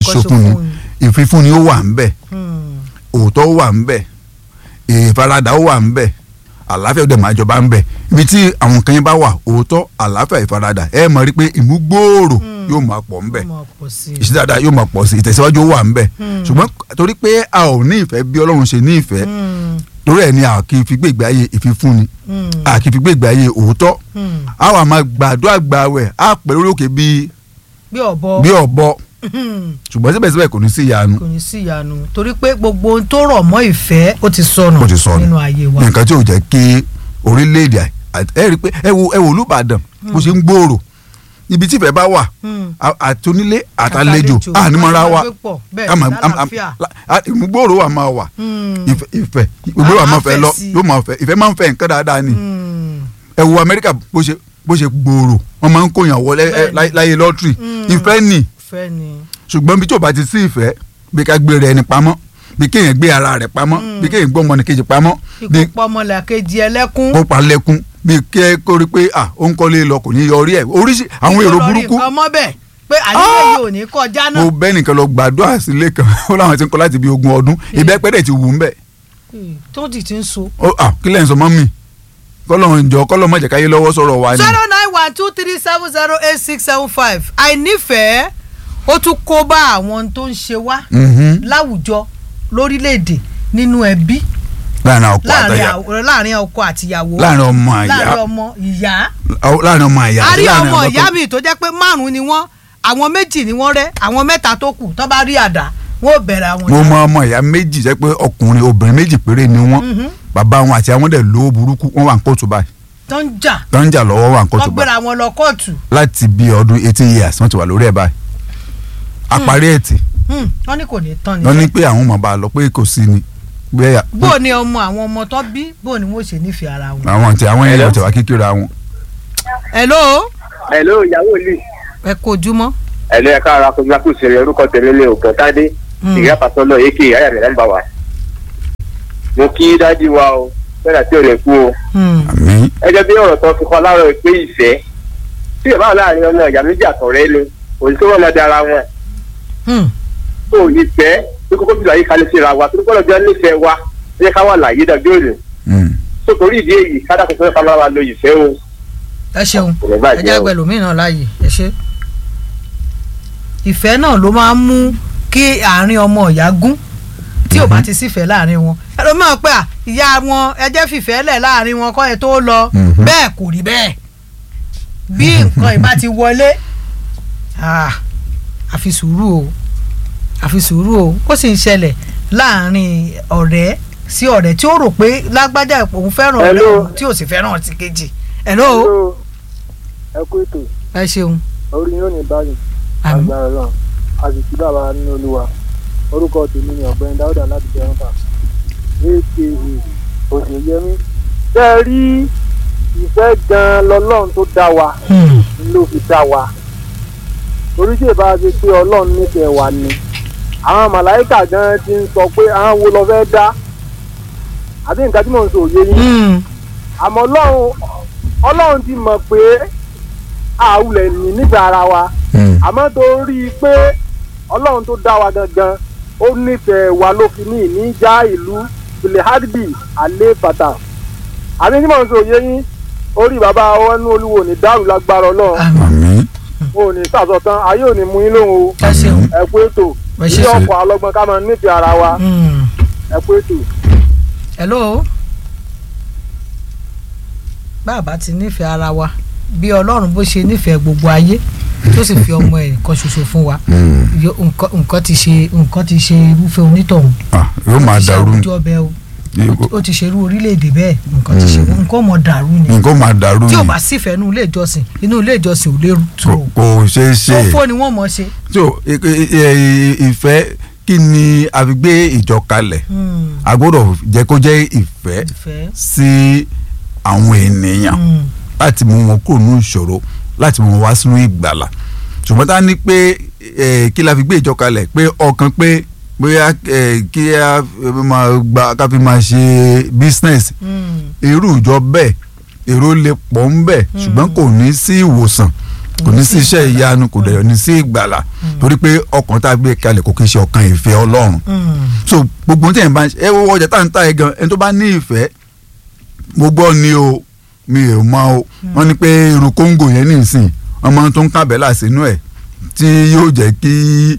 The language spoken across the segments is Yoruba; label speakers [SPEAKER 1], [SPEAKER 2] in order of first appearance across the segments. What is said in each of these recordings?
[SPEAKER 1] ìkọ̀sọ̀fúnni ìfifúnni ó wà ń bẹ̀ òótọ́ ó wà ń bẹ̀ ìfaradà ó wà ń bẹ̀ àlàáfíà ó dẹ̀ máa jọba ń bẹ̀ ibi tí àwọn kan yẹn bá wà òótọ́ àlàáfíà ìfaradà ẹ mọ̀ rí pé ìmúgbòòrò yóò máa pọ̀ ń bẹ̀ ìṣe dáadáa yóò máa pọ̀ sí ìtẹ̀síwájú ó wà ń bẹ̀ ṣùgbọ́n torí pé a ò ní ìfẹ́ bí Ọlọ́run ṣe ní ìfẹ́ torí ẹ̀ ni a kì í fi gbé ìgbé ayé ìfifúnni a kì í fi gbé ìgbé ayé òótọ́ a wà máa gbàdúrà gbàwẹ̀ a pẹ̀ lórí òkè bíi
[SPEAKER 2] bí ọ̀bọ
[SPEAKER 1] bí ọ̀bọ ṣùgbọ́n síbẹ̀síbẹ̀ kò ní sí ìyanu
[SPEAKER 2] kò ní sí ìyanu torí pé gbogbo ohun tó rọ̀ mọ́ ìfẹ́ ó ti sọnù
[SPEAKER 1] ó ti sọnù
[SPEAKER 2] nínú ayé wa
[SPEAKER 1] nǹkan tí ò jẹ́ kí orílẹ̀-èdè àì- ẹ rí i pé ẹ wo ẹ wo Olúbàdàn bó ṣe ń gbòòrò ibi tí ìfẹ́ bá wà
[SPEAKER 2] Hmm.
[SPEAKER 1] a- àtonílé àtàlejò ànímọ́ra wa
[SPEAKER 2] àjọgbé pọ̀, bẹ́ẹ̀
[SPEAKER 1] a máa-
[SPEAKER 2] ni,
[SPEAKER 1] a- a-
[SPEAKER 2] lálàáfíà.
[SPEAKER 1] la- a- ìmúgbòòrò wa máa wà
[SPEAKER 2] Hmm.
[SPEAKER 1] ìfẹ́ ìfẹ́ ìgbòòrò wa
[SPEAKER 2] A-
[SPEAKER 1] máa
[SPEAKER 2] a
[SPEAKER 1] fẹ́
[SPEAKER 2] fẹ́
[SPEAKER 1] lọ
[SPEAKER 2] sí i.
[SPEAKER 1] yóò máa fẹ́ ìfẹ́ máa ń fẹ́ nǹkan dáadáa ni
[SPEAKER 2] Hmm.
[SPEAKER 1] ẹ wo Amẹ́ríkà bó ṣe bó ṣe gbòòrò wọ́n máa ń kóyàn wọlé ẹ,
[SPEAKER 2] Bẹ́ẹ̀ ni.
[SPEAKER 1] láyé- láyé lọ́tírì
[SPEAKER 2] Hmm.
[SPEAKER 1] ìfẹ́ nì
[SPEAKER 2] ìfẹ́ ni
[SPEAKER 1] ṣùgbọ́n bí tí ò bá ti sí ìfẹ́ bí ká gbé rẹ̀ ẹni pamọ́ bí kéèyàn gbé ara rẹ̀ pamọ́ bí kéèyàn gbọ́ ọmọnìkejì pamọ́ bí
[SPEAKER 2] ìkópa ọmọlàkejì ẹlẹ́kún
[SPEAKER 1] kó pa lẹ́kún bí kẹ́ kó rí pé à ó ń kọ́lé lọ kò ní yọrí ẹ̀ oríṣi àwọn èrò burúkú
[SPEAKER 2] nǹkan mọ́ bẹ́ẹ̀ pé àníyàn yìí ò ní kọjá náà
[SPEAKER 1] mo bẹ́ nìkan lọ gbàdúrà sílé kan ó láwọn ti ń kọ́ láti bí ogún ọdún ìbẹ́pẹ́ dẹ̀ ti wù ú mbẹ́
[SPEAKER 2] Hmm. tó ti ti ń so.
[SPEAKER 1] ó à kí lẹ́yìn sọ mọ́ mi kọ́lọ́ ìjọ kọ́lọ́ má jẹ́ káyé lọ́wọ́ sọ̀rọ̀ wa ni
[SPEAKER 2] zero nine one two three seven zero eight six seven five àìnífẹ̀ẹ́ ó tún kó bá àwọn tó ń ṣe wá
[SPEAKER 1] Mhm.
[SPEAKER 2] láwùjọ lórílẹ̀‐èdè nínú ẹbí
[SPEAKER 1] láàrin ọkọ
[SPEAKER 2] láàrin
[SPEAKER 1] àtàyà
[SPEAKER 2] àw- láàrin ọkọ àtìyàwó
[SPEAKER 1] láàrin ọmọ àyà
[SPEAKER 2] láàrin ọmọ ìyá
[SPEAKER 1] láàrin ọmọ àyà
[SPEAKER 2] a
[SPEAKER 1] àti
[SPEAKER 2] rí
[SPEAKER 1] láàrin
[SPEAKER 2] ọmọ
[SPEAKER 1] ọmọ
[SPEAKER 2] ìyá
[SPEAKER 1] tó-
[SPEAKER 2] mi tó jẹ́ pé márùn-ún ni wọ́n àwọn méjì ni wọ́n rẹ́ àwọn mẹ́ta tó kù tó bá rí àdá wọ́n ò bẹ̀rẹ̀ àwọn
[SPEAKER 1] mo mọ ọmọ ìyá méjì jẹ́ pé ọkùnrin obìnrin méjì péré ni wọ́n bàbá wọn àti àwọn dẹ̀ lówó burúkú wọ́n wà ní kóòtù báyìí
[SPEAKER 2] tó ń jà
[SPEAKER 1] tó ń jà lọ́wọ́ wà ní
[SPEAKER 2] tó
[SPEAKER 1] kóòtù báyìí
[SPEAKER 2] gbéra wọn lọ kóòtù
[SPEAKER 1] láti bí ọdún eighteen years wọ́n ti wà lórí ẹ̀ báyìí àparí ẹ̀ tì
[SPEAKER 2] Hmm, wọ́n ní kò ní tán
[SPEAKER 1] wọ́n ní
[SPEAKER 2] ni
[SPEAKER 1] pé àwọn ọmọ bá a lọ pé kò sí ni bẹ́ẹ̀
[SPEAKER 2] bó ni ọmọ àwọn ọmọ tó bí bó ni wọ́n ṣe nífẹ̀ẹ́ ara wọn.
[SPEAKER 1] àwọn àti àwọn èèyàn tẹ̀wá kékeré àwọn.
[SPEAKER 2] hello
[SPEAKER 3] hello ìyàwó ìlú
[SPEAKER 2] ẹ kó ojúmọ́.
[SPEAKER 3] hello ẹ̀ka ara kò gbàgbọ́ sèré orúkọ tèmi lé ògùn tádé
[SPEAKER 2] Hmm.
[SPEAKER 3] ìyá pàṣọlọ èké ayà rẹ̀ nọ́mbà wa. mo kí dájú wa o fẹ́rẹ̀ tí ò lè kú o.
[SPEAKER 2] Hmm.
[SPEAKER 1] àmì
[SPEAKER 3] ẹjọ́ bí ọ̀rọ̀ tó fi kọ́ láàárọ̀ pé ìfẹ́ tí ìbáwọ̀ láàrin ọmọ ìyá méjì àtọ̀rẹ́ ni òní tó wọ́n máa dára wọn
[SPEAKER 2] Hmm.
[SPEAKER 3] tó ìfẹ́ tó kókó bí láyé kalẹ̀ síra wa tó kọ́lọ́ bí wọ́n nífẹ̀ẹ́ wa ẹ jẹ́ ká wà láyé dájú òní tó torí ìdí èyí kádàkùn fẹ́ ká máa lo ìfẹ́ o.
[SPEAKER 2] ẹ ṣeun
[SPEAKER 3] Kò ní bàjẹ́
[SPEAKER 2] ẹ jẹ́
[SPEAKER 3] o.
[SPEAKER 2] àgbẹ̀ lómìnira láàyè ẹ ṣe. ìfẹ́ náà ló máa ń mú kí àárín ọmọ ìyá gún tí ò bá ti sífẹ̀ẹ́ láàrin wọn ẹlòmíràn pé à ìyá wọn ẹ jẹ́ fìfẹ́ lẹ̀ láàrin wọn kọ́ ẹ tó lọ
[SPEAKER 1] Mhm.
[SPEAKER 2] bẹ́ẹ̀ kò rí bẹ́ẹ̀ bí nǹkan ìbá ti wọlé ah, àfi sùúrù o àfi sùúrù o ó sì ń ṣẹlẹ̀ láàrin ọ̀rẹ́ sí ọ̀rẹ́ tí ó rò pé lágbájá òun fẹ́ràn ọ̀rẹ́
[SPEAKER 3] Hello.
[SPEAKER 2] òun tí ò sì fẹ́ràn ti kejì hello
[SPEAKER 4] ẹ kú ètò
[SPEAKER 2] ẹ ṣeun
[SPEAKER 4] orí yóò ní báyìí
[SPEAKER 2] àmín
[SPEAKER 4] agbára náà àsìkò bàbá nínú olúwa orúkọ tèmi ni ọ̀gbẹ́ni dáúdà láti jẹun fà aka òṣèyẹmí tẹ́ ẹ rí ìfẹ́ gan-an lọ́lọ́run tó dá wa
[SPEAKER 2] Hmm.
[SPEAKER 4] ló fi dá wa orí tí ìbá ṣe pé ọlọ́run nífẹ̀ẹ́ wa ni àwọn màláìkà gan ti ń sọ pé àwọn wo lọ fẹ́ dá àbí nǹkan tí mò ń sọ òye yín
[SPEAKER 2] Hmm.
[SPEAKER 4] àmọ́ ọlọ́run ọlọ́run ti mọ̀ pé àwùlẹ̀ ní nígbà ara wa àmọ́ torí pé ọlọ́run tó dá wa gangan ó nífẹ̀ẹ́ wa ló fi ní ìníjà ìlú bilehadbi alẹ́ bàtà àbí tí mò ń sọ òye yín orí bàbá ọwọ́nú olúwo ní dàrú lágbára ọlọ́run
[SPEAKER 2] àmín
[SPEAKER 1] àmì
[SPEAKER 4] ò ní sàsọtán ayé ò ní mú yín lóhùn o
[SPEAKER 2] ẹ ṣeun
[SPEAKER 4] ẹ kú ètò
[SPEAKER 2] Ẹ ṣé.
[SPEAKER 4] ilé ọkọ̀ alọ́gbọ́n ká máa nífẹ̀ẹ́ ara wa
[SPEAKER 2] Hmm.
[SPEAKER 4] ẹ kú ètò.
[SPEAKER 2] hello bàbá ti nífẹ̀ẹ́ ara wa bí ọlọ́run bó ṣe nífẹ̀ẹ́ gbogbo ayé tó sì fi ọmọ ẹ̀ kan ṣoṣo fún wa Yo- nǹkan nǹkan ti ṣe nǹkan ti ṣe irúfẹ́ onítọ̀hún
[SPEAKER 1] yóò máa
[SPEAKER 2] Ó ti ṣe
[SPEAKER 1] dàrú
[SPEAKER 2] àwùjọ bẹ́ẹ̀ o ó ti ṣe irú orílẹ̀-èdè bẹ́ẹ̀ nǹkan ti ṣe nǹkan mọ̀ dàrú ni
[SPEAKER 1] nǹkan máa dàrú
[SPEAKER 2] tí ò
[SPEAKER 1] ni
[SPEAKER 2] bá sífẹ̀ẹ́ inú ilé ìjọsìn inú ilé ìjọsìn ò lè tó
[SPEAKER 1] kò kò ṣeé ṣe
[SPEAKER 2] òfò ni wọ́n mọ̀ ṣe.
[SPEAKER 1] so i- i- i- ìfẹ́ kí ni a fi gbé ìjọ kalẹ̀
[SPEAKER 2] Hmm.
[SPEAKER 1] a gbọ́dọ̀ jẹ́ kó jẹ́ ìfẹ́
[SPEAKER 2] ìfẹ́.
[SPEAKER 1] sí àwọn ènìyàn
[SPEAKER 2] Hmm.
[SPEAKER 1] láti mú wọn kúrò ní ìṣòro láti mú wọn wá sínú ìgbàlà ṣùgbọ́n tá a ní pé eh, kí la fi gbé ìjọ kalẹ̀ pé ọkàn pé bóyá eh, kí a fi máa gba ká fi máa ṣe business
[SPEAKER 2] Hmm.
[SPEAKER 1] irú ìjọ bẹ́ẹ̀ èrò lè pọ̀ ń bẹ̀ ṣùgbọ́n kò ní sí ìwòsàn kò ní sí iṣẹ́ ìyanu kò dẹ̀ ní sí ìgbàlà torí pé ọkàn tá a gbé kalẹ̀ kò kí ń ṣe ọkàn ìfẹ́ ọlọ́run so gbogbo ohun tí ẹ̀ ń bá ń ṣe ẹ wo ọjà tá à ń ta ẹ̀ gan ẹni tó bá ní ìfẹ́ mo gbọ́ ni o mi ò mọ o wọ́n ní pé irun kóńgò yẹn nìsín ọmọ tó ń kábẹ́là sínú ẹ̀ tí yóò jẹ́ kí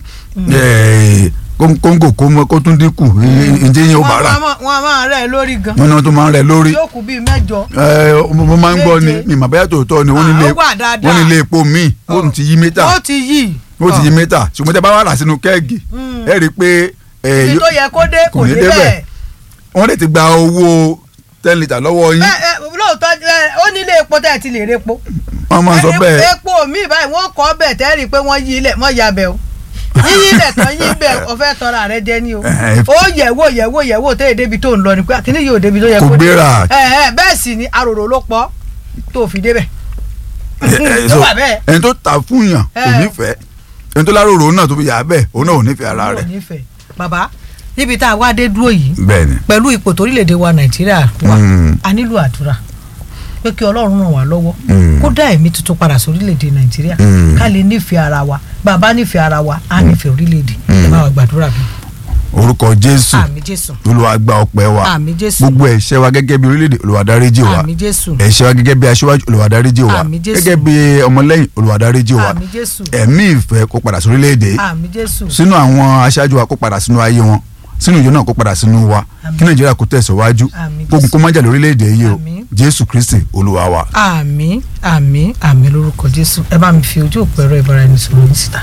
[SPEAKER 1] eh, kó- kóńgò kó mọ- kó tún dínkù ǹjẹ́ yẹn ó bá rà
[SPEAKER 2] wọn a máa rẹ̀ lórí gan
[SPEAKER 1] wọ́n ní wọ́n tó máa ń rẹ̀ lórí
[SPEAKER 2] yóò kú bíi mẹ́jọ.
[SPEAKER 1] ẹ mo mo máa ń gbọ́ ni
[SPEAKER 2] Méje.
[SPEAKER 1] mi mà bẹ́ẹ̀ tòótọ́ ni wọ́n nílé
[SPEAKER 2] Ah, ó wà dáadáa.
[SPEAKER 1] wọ́n nílé epo míì ó
[SPEAKER 2] Ọ̀.
[SPEAKER 1] ti yí mítà
[SPEAKER 2] ó ti yí.
[SPEAKER 1] ó ti yí mítà ṣùgbọ́n tẹ́ bá wà rà sínú kẹ́ẹ̀gì
[SPEAKER 2] Mm.
[SPEAKER 1] ẹ rí i pé ẹ,
[SPEAKER 2] ibi tó yẹ kó dé kò
[SPEAKER 1] kò ní
[SPEAKER 2] dé
[SPEAKER 1] débẹ̀.
[SPEAKER 2] bẹ́ẹ̀.
[SPEAKER 1] wọ́n lè ti gba owó ten litre lọ́wọ́ yín
[SPEAKER 2] Bẹ́ẹ̀, ẹ, lóòótọ́ ẹ, ó nílé epo tẹ́ ẹ ti lè repo.
[SPEAKER 1] wọ́n máa ń sọ
[SPEAKER 2] Ẹ,
[SPEAKER 1] bẹ́ẹ̀
[SPEAKER 2] epo mi báyìí wọ́n kọ́ bẹ̀ tẹ́ rí i pé wọ́n yí ilẹ̀ mọ́ ya bẹ̀ o. yíyí ilẹ̀ tán yí bẹ̀ ọ̀fẹ́ tọ́ra rẹ jẹ́ ní o.
[SPEAKER 1] Ẹ,
[SPEAKER 2] ó yẹ̀wò yẹ̀wò yẹ̀wò tẹ́ ẹ débi tó ń lọ ni pé àkíní yóò débi tó yẹ
[SPEAKER 1] Kò
[SPEAKER 2] kó dé.
[SPEAKER 1] gbéra.
[SPEAKER 2] Ẹ, ẹ, bẹ́ẹ̀ sì ni aròrò ló pọ̀ tó fi débẹ̀.
[SPEAKER 1] ẹ, ẹ,
[SPEAKER 2] ló
[SPEAKER 1] so,
[SPEAKER 2] wà bẹ́ẹ̀.
[SPEAKER 1] ẹni tó ta fún yàn kò
[SPEAKER 2] Ẹ.
[SPEAKER 1] nífẹ̀ẹ́ ẹni tó láròrò náà tó fi yà á bẹ́ẹ̀ òun náà ò nífẹ̀ẹ́ ara rẹ̀
[SPEAKER 2] Ọlọ́run nífẹ̀ẹ́. bàbá níbi tá a wá dé dúró yìí
[SPEAKER 1] bẹ́ẹ̀ ni
[SPEAKER 2] pẹ̀lú ipò torílẹ̀-èdè wa nàìjíríà wà
[SPEAKER 1] Mm.
[SPEAKER 2] a nílò àdúrà pé kí ọlọ́run ràn wá lọ́wọ́
[SPEAKER 1] Mm.
[SPEAKER 2] kó dá ẹ̀mí tuntun padà sórílẹ̀-èdè nàìjíríà
[SPEAKER 1] Mm.
[SPEAKER 2] ká lè nífẹ̀ẹ́ ara wa bàbá nífẹ̀ẹ́ ara wa á nífẹ̀ẹ́ orílẹ̀-èdè ẹ bá wa gbàdúrà bí.
[SPEAKER 1] orúkọ jésù
[SPEAKER 2] àmì jésù
[SPEAKER 1] olúwa gba ọpẹ́ wa
[SPEAKER 2] àmì jésù
[SPEAKER 1] gbogbo ẹ̀ṣẹ̀ wa gẹ́gẹ́ bí orílẹ̀-èdè olúwa dáríjì wa
[SPEAKER 2] àmì jésù
[SPEAKER 1] ẹ̀ṣẹ̀ wa gẹ́gẹ́ bí aṣíwájú olúwa dáríjì wa
[SPEAKER 2] Àmín Jésù.
[SPEAKER 1] gẹ́gẹ́ bí ọmọlẹ́yìn olúwa dáríjì wa
[SPEAKER 2] àmì jésù
[SPEAKER 1] ẹ̀mí ìfẹ́ kó padà sórílẹ̀-èdè
[SPEAKER 2] àmì jésù
[SPEAKER 1] sínú àwọn aṣáájú wa kó padà sínú ayé wọn sínú ìjọ náà kó padà sínú wa
[SPEAKER 2] Àmín.
[SPEAKER 1] kí nàìjíríà kó tẹ̀síwájú
[SPEAKER 2] Àmín
[SPEAKER 1] kógun kó má jà lórílẹ̀‐èdè yìí o
[SPEAKER 2] Àmín.
[SPEAKER 1] jésù kristi olúwa wa.
[SPEAKER 2] àmì àmì àmì lórúkọ jésù ẹ bá mi fi ojú òpó ẹ̀rọ ìbáraẹnisọ̀rọ̀ mi síta.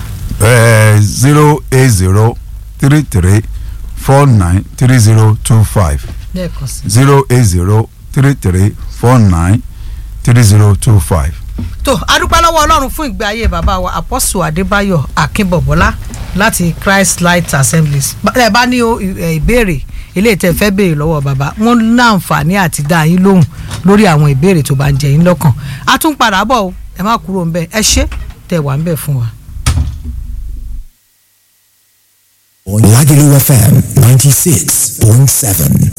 [SPEAKER 1] zero eight zero three three four nine three zero two five
[SPEAKER 2] lẹ́ẹ̀kan sí.
[SPEAKER 1] zero eight zero three three four nine three zero two five.
[SPEAKER 2] tó adúpẹ́ lọ́wọ́ ọlọ́run fún ìgbé ayé bàbá wa apọ́sù adébáyọ̀ akínbọ̀bọ́lá láti christ light assemblies Bá- ẹ bá ní o, ì- ìbéèrè eléyìí tẹ́ fẹ́ béèrè lọ́wọ́ bàbá wọn ní àǹfààní àti dá yín lóhùn lórí àwọn ìbéèrè tó bá ń jẹ yín lọ́kàn a tún padà bọ̀ o ẹ má kúrò ń bẹ̀ ẹ ṣé tẹ́ wà ń bẹ̀ fún wa.
[SPEAKER 5] Lagelu FM 96.7.